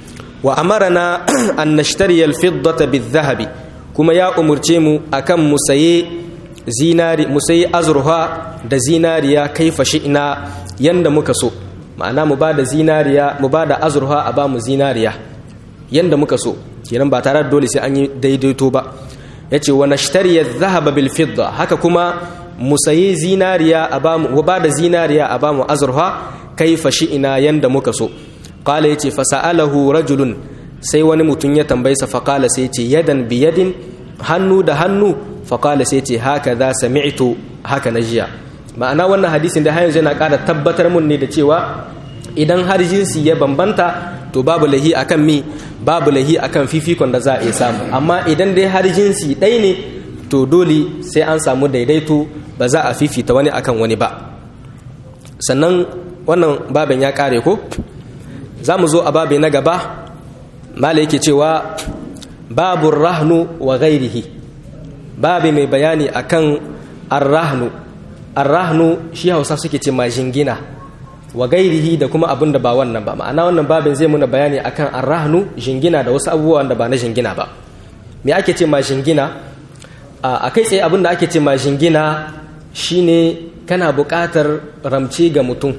wa amarana an nashtariya al fiddata bil dhahabi kuma ya umurce mu akan mu saye zinari mu sayi azurfa da zinariya kaifa shi'na yanda muka so ma'ana mu bada zinariya mu bada azurfa a ba mu zinariya yanda muka so kenan ba tare da dole sai an yi daidaito ba yace wa nashtari adh-dhahaba bil fidda haka kuma mu sayi zinariya a ba mu bada zinariya a ba mu azurfa kaifa shi'na yanda muka so qala yace fa sa'alahu rajulun sai wani mutum ya tambaye sa fa qala sai yace yadan bi yadin hannu da hannu faƙala sai ce haka za sami'tu haka na jiya ma'ana wannan hadisin da yanzu yana ƙara tabbatar mun ne da cewa idan har jinsi ya bambanta to babu lahi akan mi babu lahi akan fifikon da za a iya samu amma idan dai har jinsi ɗai ne to dole sai an samu daidaito ba za a fifita wani akan wani ba sannan wannan babin ya ƙare ko za mu zo a babi na gaba mala yake cewa babu rahnu wa gairihi babi mai bayani akan arrahnu arrahnu shi hausa suke ce ma jingina wa gairihi da kuma abin da ba wannan ba ma'ana wannan babin zai muna bayani akan arrahnu jingina da wasu abubuwan da ba na jingina ba me ake ce ma jingina a kai tsaye abin da ake ce ma jingina shine kana buƙatar ramce ga mutum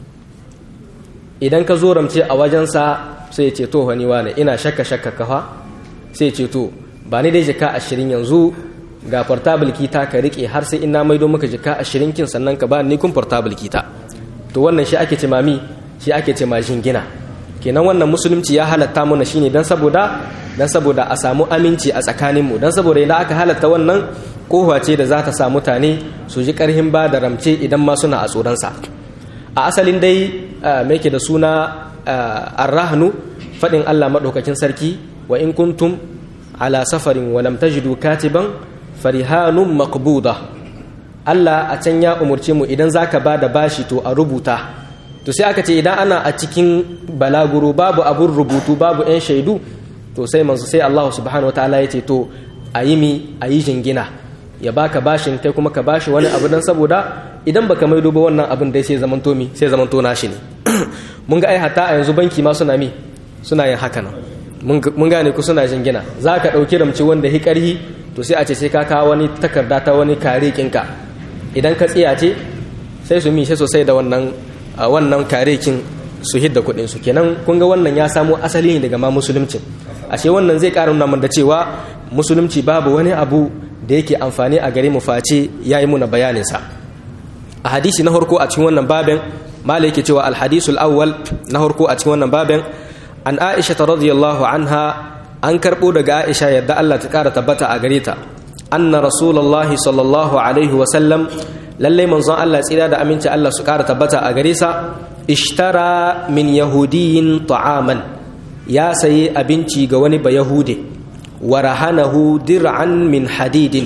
idan ka zo ramce a wajensa sai ya ce to wani wane ina shakka shakka kafa sai ya ce to ba ni dai jika ashirin yanzu ga portable kita ka rike har sai ina maido maka jika ashirin kin sannan ka ba ni kun portable kita to wannan shi ake ce mami shi ake ce ma jingina kenan wannan musulunci ya halatta mana shine dan saboda dan saboda a samu aminci a tsakanin mu dan saboda idan aka halatta wannan kofa ce da za ta sa mutane su ji karhin ba da ramce idan ma suna a tsoronsa a asalin dai me ke da suna arrahnu faɗin Allah maɗaukakin sarki wa in kuntum ala safarin wa lam tajidu katiban farihanun maqbuda Allah a can ya umurce mu idan zaka ba da bashi to a rubuta to sai aka ce idan ana a cikin balaguro babu abun rubutu babu 'yan shaidu to sai manzo sai Allah subhanahu wataala ya ce to a yi mi a yi jingina ya baka bashin kai kuma ka bashi wani abu dan saboda idan baka maido ba wannan abin dai sai zaman to mi sai zaman to nashi ne mun ga ai hatta a yanzu banki ma suna mi suna yin haka nan mun gane ku suna jingina za ka ɗauki ramci wanda hi ƙarhi to sai a ce sai ka kawo wani takarda ta wani kare kinka idan ka tsiyace sai su mi sai sosai da wannan wannan kare kin su hidda kuɗin su kenan kun ga wannan ya samo asali ne daga ma musulunci ashe wannan zai ƙara nuna da cewa musulunci babu wani abu da yake amfani a gare mu face yayi muna bayanin sa a hadisi na farko a cikin wannan babin mala yake cewa alhadisul awwal na farko a cikin wannan babin an aisha ta radiyallahu anha an karɓo daga aisha yadda Allah ta ƙara tabbata a gare ta anna rasulullahi sallallahu alaihi wasallam lallai manzon Allah tsira da aminci Allah su ƙara tabbata a gare sa ishtara min yahudiyin ta'aman ya sayi abinci ga wani bayahude wa rahanahu dir'an min hadidin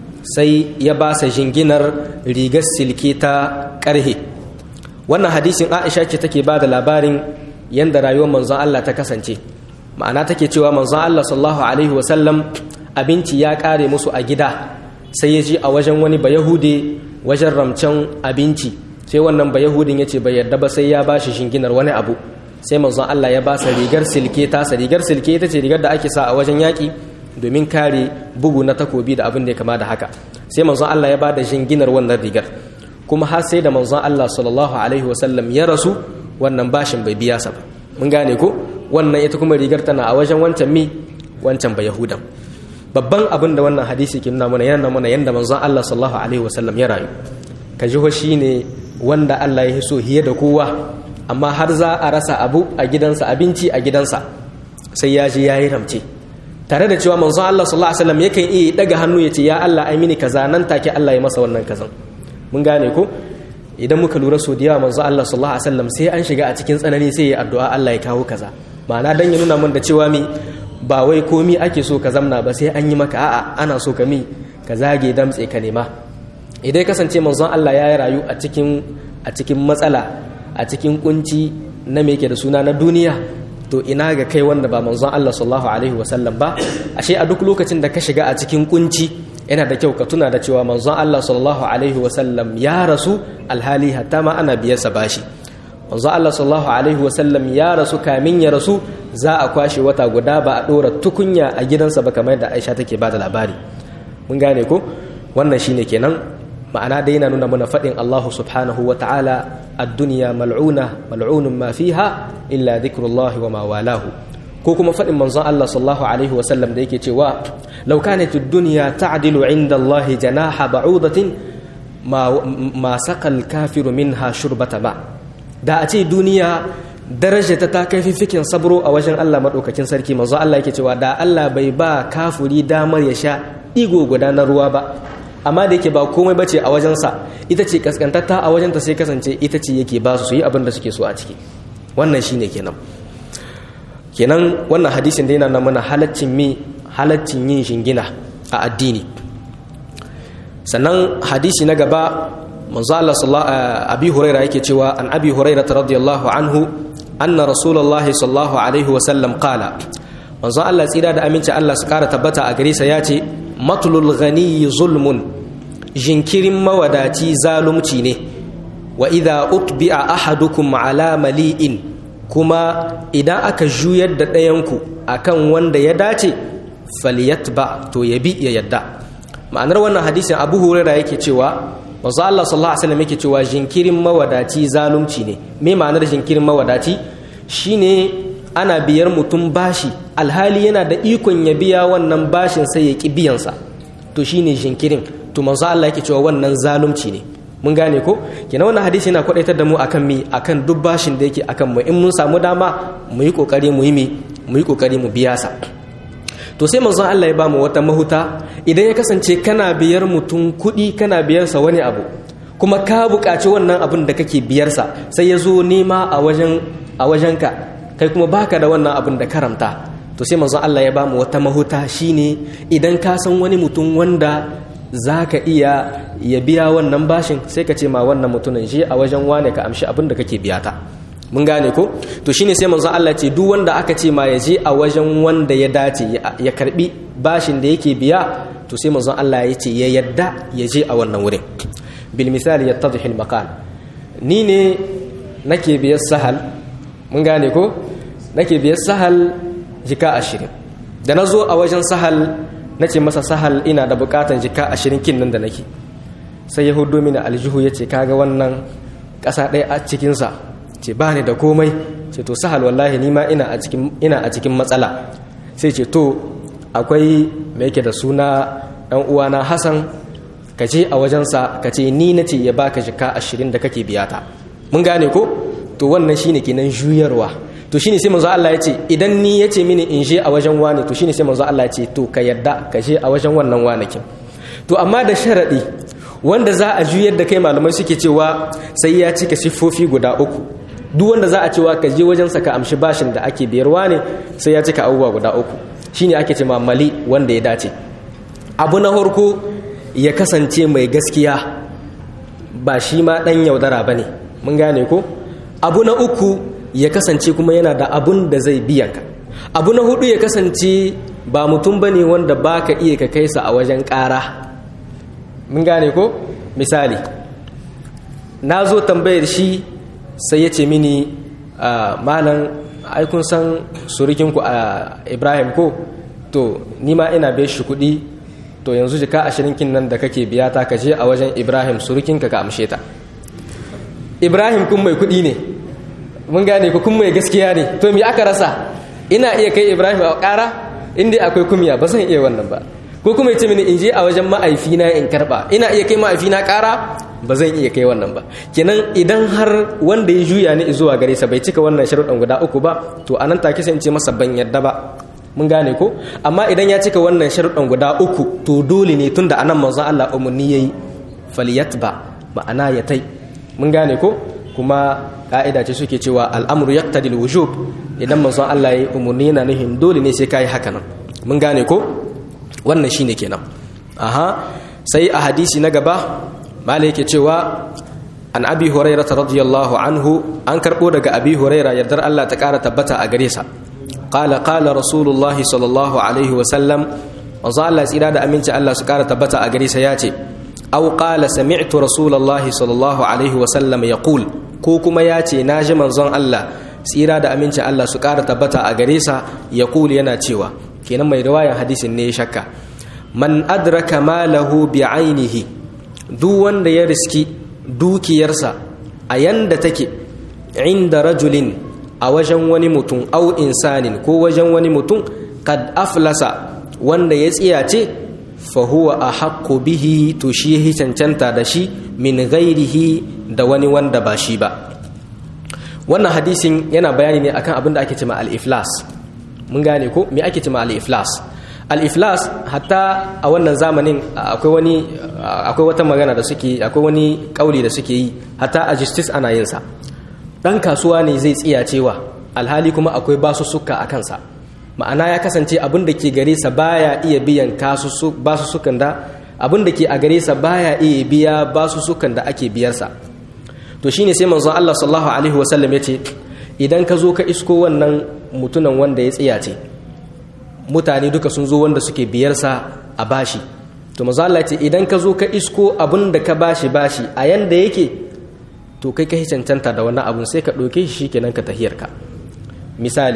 sai ya ba sa jinginar rigar silke ta ƙarhe wannan hadisin aisha ce take ba da labarin yanda rayuwar manzon Allah ta kasance ma'ana take cewa manzon Allah sallallahu alaihi wasallam abinci ya kare musu a gida sai ya ji a wajen wani bayahude wajen ramcen abinci sai wannan bayahudin ya ce bai yarda ba sai ya ba shi shinginar wani abu sai manzon Allah ya ba sa rigar silke tasa rigar silke ita ce rigar da ake sa a wajen yaƙi domin kare bugu na takobi da abin da ya kama da haka sai manzon Allah ya ba da shinginar wannan rigar kuma har sai da manzon Allah sallallahu alaihi wasallam ya rasu wannan bashin bai biya sa ba mun gane ko wannan ita kuma rigar tana a wajen wancan mi wancan ba yahudan babban abin da wannan hadisi ke nuna mana yana mana yanda manzon Allah sallallahu alaihi wasallam ya rayu ka ji shi ne wanda Allah ya so hiye da kowa amma har za a rasa abu a gidansa abinci a gidansa sai ya ji yayi ramce tare da cewa manzon Allah sallallahu alaihi wasallam yakan iya daga hannu ya ce ya Allah ai mini kaza nan take Allah ya masa wannan kazan mun gane ko idan muka lura so da yawa manzo Allah sallallahu alaihi wasallam sai an shiga a cikin tsanani sai ya addu'a Allah ya kawo kaza ma'ana dan ya nuna mun da cewa mi ba wai komi ake so ka zamna ba sai an yi maka a'a ana so ka mi ka zage damtse ka nema idan kasance manzon Allah ya rayu a cikin a cikin matsala a cikin kunci na me yake da suna na duniya to ina ga kai wanda ba manzon Allah sallallahu alaihi wasallam ba ashe a duk lokacin da ka shiga a cikin kunci yana da kyau ka tuna da cewa manzon Allah sallallahu alaihi wasallam ya rasu alhali hatta ma ana biyarsa bashi manzon Allah sallallahu alaihi wasallam ya rasu kamin ya rasu za a kwashe wata guda ba a dora tukunya a gidansa ba kamar da Aisha take bada labari mun gane ko wannan shine kenan ma'ana dai yana nuna mana faɗin Allah subhanahu wa ta'ala ad-dunya mal'una mal'unun ma fiha illa dhikrullahi wa ma walahu ko kuma faɗin manzon Allah sallallahu alaihi wasallam da yake cewa law kanat ad-dunya ta'dilu 'inda Allah janaha ba'udatin ma ma saqal kafiru minha shurbata ba da a ce duniya daraja ta kai fifikin sabro a wajen Allah madaukakin sarki manzon Allah yake cewa da Allah bai ba kafuri damar ya sha digo guda na ruwa ba amma da yake ba komai bace a wajensa ita ce kaskantatta a wajenta sai kasance ita ce yake ba su su yi abin da suke so a ciki wannan shine kenan kenan wannan hadisin da yana na mana halaccin mi halaccin yin shingina a addini sannan hadisi na gaba manzo Allah sallallahu abi huraira yake cewa an abi huraira radiyallahu anhu anna rasulullahi sallallahu alaihi wa sallam qala manzo Allah tsira da aminci Allah su kara tabbata a gare sa yace matlul ghani zulmun jinkirin mawadaci zalunci ne wa idha utbi'a ahadukum ala mali'in kuma idan aka juyar da ɗayanku akan wanda ya dace falyatba to ya bi ya yadda ma'anar wannan hadisin abu huraira yake cewa manzo Allah sallallahu alaihi wasallam yake cewa jinkirin mawadaci zalunci ne me ma'anar jinkirin mawadaci shine ana biyar mutum bashi alhali yana da ikon ya biya wannan bashin sai ya ki biyansa to shine jinkirin to manzo Allah yake cewa wannan zalunci ne mun gane ko kenan wannan hadisi yana kwadaitar da mu akan mi akan duk bashin da yake akan mu in mun samu dama mu yi kokari mu yi mi mu yi kokari mu biya sa to sai manzon Allah ya bamu wata mahuta idan ya kasance kana biyar mutum kuɗi kana biyar sa wani abu kuma ka buƙaci wannan abin da kake biyar sa sai ya zo nema a wajen a wajenka kai kuma baka da wannan abin da karamta to sai manzon Allah ya bamu wata mahuta shine idan ka san wani mutum wanda za ka iya ya biya wannan bashin sai ka ce ma wannan mutumin je a wajen wane ka amshi abin da kake biya ta mun gane ko to shine sai manzo Allah ce duk wanda aka ce ma ya je a wajen wanda ya dace ya karbi bashin da yake biya to sai manzo Allah ya ce ya yadda ya je a wannan wurin bil misali yattadhi al maqal ni ne nake biyar sahal mun gane ko nake biyar sahal jika ashirin da na zo a wajen sahal na ce masa sahal ina da bukatan jika ashirin kin nan da nake sai ya hudu mini aljihu ya ce kaga wannan ƙasa ɗaya a cikinsa ce ba ni da komai ce to sahal wallahi ni ma ina a cikin matsala sai ce to akwai mai yake da suna ɗan uwana hassan ka je a wajensa ka ce ni na ce ya baka jika ashirin da kake biyata mun gane ko to wannan shine kenan juyarwa to shine sai manzo Allah ya ce idan ni ya ce mini in je a wajen wani to shine sai manzo Allah ya ce to ka yadda ka je a wajen wannan wanakin to amma da sharadi wanda za a juyar da kai malamai suke cewa sai ya cika siffofi guda uku duk wanda za a cewa ka je wajen ka amshi bashin da ake biyarwa ne sai ya cika abubuwa guda uku shine ake ce mali wanda ya dace abu na farko ya kasance mai gaskiya ba shi ma dan yaudara bane mun gane ko abu na uku ya kasance kuma yana da abun da zai biyan ka abu na hudu ya kasance ba mutum ba ne wanda ba ka iya ka kaisa a wajen ƙara mun gane ko misali na zo tambayar shi sai ya ce mini malam aikun san surukinku a ibrahim ko to nima ina bai shi kuɗi to yanzu jika ashirin kin nan da kake biya ta ka je a wajen ibrahim surukinka ka amshe ta ibrahim kun mai kuɗi ne mun gane ku kun mai gaskiya ne to me aka rasa ina iya kai ibrahim a ƙara inda akwai kumya ba zan iya wannan ba ko kuma ya ce mini in je a wajen ma'aifina in karɓa ina iya kai ma'aifina ƙara ba zan iya kai wannan ba kenan idan har wanda ya juya ni zuwa gare sa bai cika wannan sharuɗan guda uku ba to anan take sai in ce masa ban yadda ba mun gane ko amma idan ya cika wannan sharuɗan guda uku to dole ne tunda anan manzon Allah umarni yayi faliyatba ma'ana ya tai mun gane ko kuma ka'ida ce suke cewa al'amru yaqtadi al-wujub idan manzon Allah ya umurni yana nuhin dole ne sai kai haka nan mun gane ko wannan shine kenan aha sai a hadisi na gaba malai yake cewa an abi hurairah radiyallahu anhu an karbo daga abi hurairah yardar Allah ta kara tabbata a gare sa qala qala rasulullah sallallahu alaihi wa sallam manzon Allah tsira da aminci Allah su kara tabbata a gare sa yace aw qala sami'tu rasulullahi sallallahu alaihi wa sallam yaqul ko kuma ya ce na ji manzon Allah tsira da amincin Allah su ƙara tabbata a gare sa ya kuli yana cewa kenan mai riwayan hadisin ne ya shakka man adraka malahu bi ainihi duk wanda ya riski dukiyarsa a yanda take inda rajulin a wajen wani mutum au insanin ko wajen wani mutum kad aflasa wanda ya tsiyace fahuwa a haƙƙo bihi to shi ya cancanta da shi min gairihi da wani wanda ba shi ba wannan hadisin yana bayani ne akan abin da ake cema al-iflas mun gane ko me ake cema al-iflas al-iflas hatta a wannan zamanin akwai wani akwai wata magana da suke akwai wani kauli da suke yi hatta a justice ana yin sa dan kasuwa ne zai tsiya cewa alhali kuma akwai basussuka a kansa ma'ana ya kasance abin da ke gare sa baya iya biyan basussukan da abin da ke a gare sa baya iya biya basussukan da ake biyarsa to shine sai manzon Allah sallallahu alaihi wasallam yace idan ka zo ka isko wannan mutunan wanda ya tsiyace mutane duka sun zo wanda suke biyarsa a bashi to manzon Allah yace idan ka zo ka isko abin da ka bashi bashi a yanda yake to kai ka cancanta da wannan abun sai ka ɗauke shi shikenan ka tahiyarka misali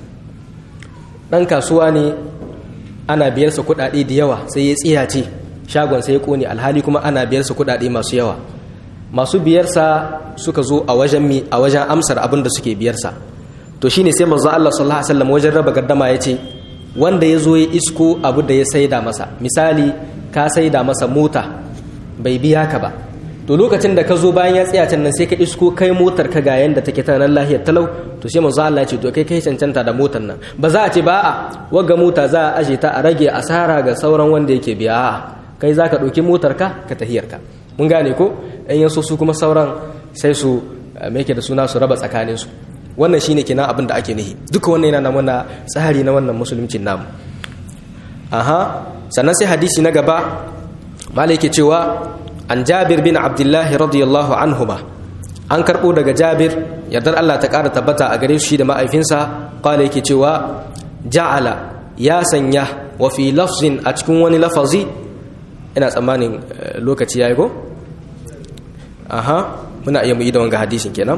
ɗan kasuwa ne ana biyarsa kuɗaɗe da yawa sai ya tsiyace shagon sai ya ƙone alhali kuma ana biyarsa kuɗaɗe masu yawa masu biyarsa suka zo a wajen mi a wajen amsar abin da suke biyarsa to shine sai manzo Allah sallallahu alaihi wasallam wajen raba gaddama yace wanda ya zo ya isko abu da ya saida masa misali ka saida masa mota bai biya ka ba to lokacin da ka zo bayan ya tsaya can nan sai ka isko kai motar ka ga yanda take ta nan lahiyar talau to sai manzo Allah ya ce to kai kai cancanta da motar nan ba za a ce ba a wagga mota za a aje ta a rage asara ga sauran wanda yake biya a kai za ka ɗauki motar ka ka tahiyar ka mun gane ko in yaso su kuma sauran sai su me yake da suna su raba tsakanin su wannan shine kenan abin da ake nihi duka wannan yana mana tsari na wannan musuluncin namu aha sannan sai hadisi na gaba malai yake cewa an jabir bin abdullahi radiyallahu anhuma an karɓo daga jabir yardar Allah ta ƙara tabbata a gare shi da ma'aifinsa kwale yake cewa ja'ala ya sanya wa fi lafzin a cikin wani lafazi ina tsammanin lokaci ya yi ko? aha muna iya mu yi da wanga hadisin kenan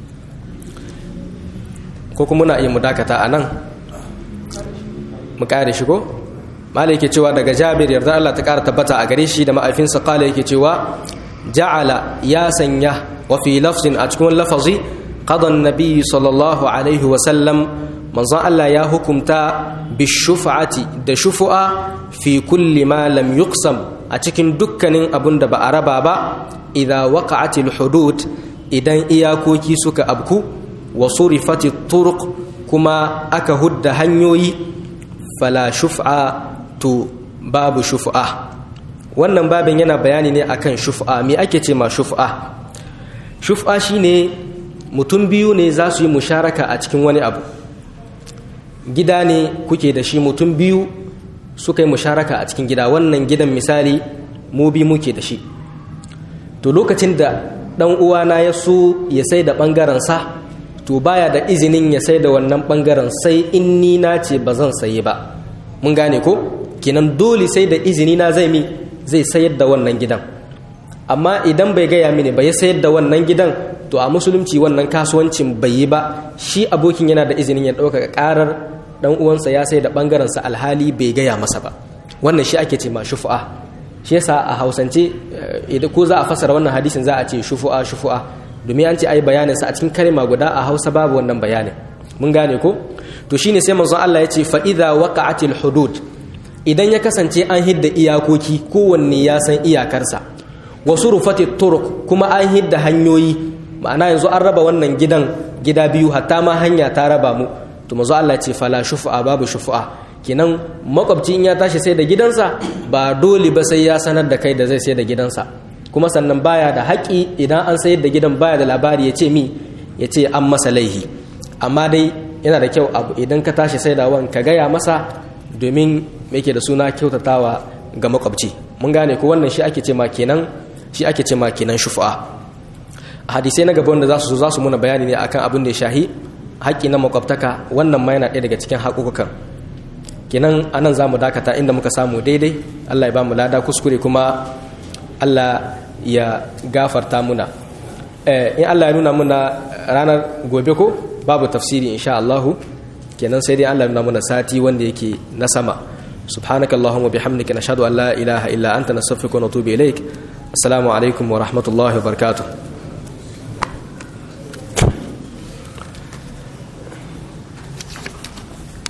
ko kuma muna iya mu dakata a nan mu ƙare shi ko? malai yake cewa daga jabir yardar Allah ta ƙara tabbata a gare shi da ma'aifinsa kwale yake cewa ja'ala ya sanya وفي لفظ أتكون لفظي قضى النبي صلى الله عليه وسلم من ظن الله يا حكمتا بالشفعة دا شفعة في كل ما لم يقسم أتكن دكن أبن دبا أربا با إذا وقعت الحدود إذا إياكوكي سك أبكو وصرفت الطرق كما أكهد هنيوي فلا شفعة تو باب شفعة wannan babin yana bayani ne akan shuf'a me ake ce ma shuf'a shuf'a shine mutum biyu ne za su yi musharaka a cikin wani abu gida ne kuke da shi mutum biyu suka yi musharaka a cikin gida wannan gidan misali mu bi muke da shi to lokacin da ɗan uwana ya so ya sai da ɓangarensa to baya da izinin ya sai da wannan ɓangaren sai in ni na ce ba zan saye ba mun gane ko kenan dole sai da izini na zai mi zai sayar da wannan gidan amma idan bai gaya mini ba ya sayar da wannan gidan to a musulunci wannan kasuwancin bai yi ba shi abokin yana da izinin ya ɗaukaka ƙarar ɗan uwansa ya sai da ɓangarensa alhali bai gaya masa ba wannan shi ake ce ma shufu'a shi yasa a hausance idan ko za a fasara wannan hadisin za a ce shufu'a shufu'a domin an ce ai bayanin sa a cikin kalma guda a Hausa babu wannan bayanin mun gane ko to shine sai manzon Allah ya ce fa idza waqa'atil hudud idan ya kasance an hidda iyakoki kowanne ya san iyakarsa wasu rufati turuk kuma an hidda hanyoyi ma'ana yanzu an raba wannan gidan gida biyu hatta ma hanya ta raba mu to manzo Allah ce fala shufa'a babu shufa'a kenan makwabci in ya tashi sai da gidansa ba dole ba sai ya sanar da kai da zai sai da gidansa kuma sannan baya da haƙi idan an sayar da gidan baya da labari ya ce mi ya ce an masa laihi amma dai yana da kyau abu idan ka tashi sai da wan ka gaya masa domin yake da suna kyautatawa ga makwabci mun gane ko wannan shi ake ce ma kenan shi ake ce ma kenan shufa'a hadisai na gaba wanda za su zo za su muna bayani ne akan abin da ya shahi haƙƙi na makwabtaka wannan ma yana ɗaya daga cikin haƙuƙukan kenan anan za mu dakata inda muka samu daidai allah ya ba mu lada kuskure kuma allah ya gafarta muna in allah ya nuna muna ranar gobe ko babu tafsiri insha allahu kenan sai dai allah ya nuna muna sati wanda yake na sama سبحانك اللهم وبحمدك نشهد أن لا إله إلا أنت نستغفرك ونتوب إليك السلام عليكم ورحمة الله وبركاته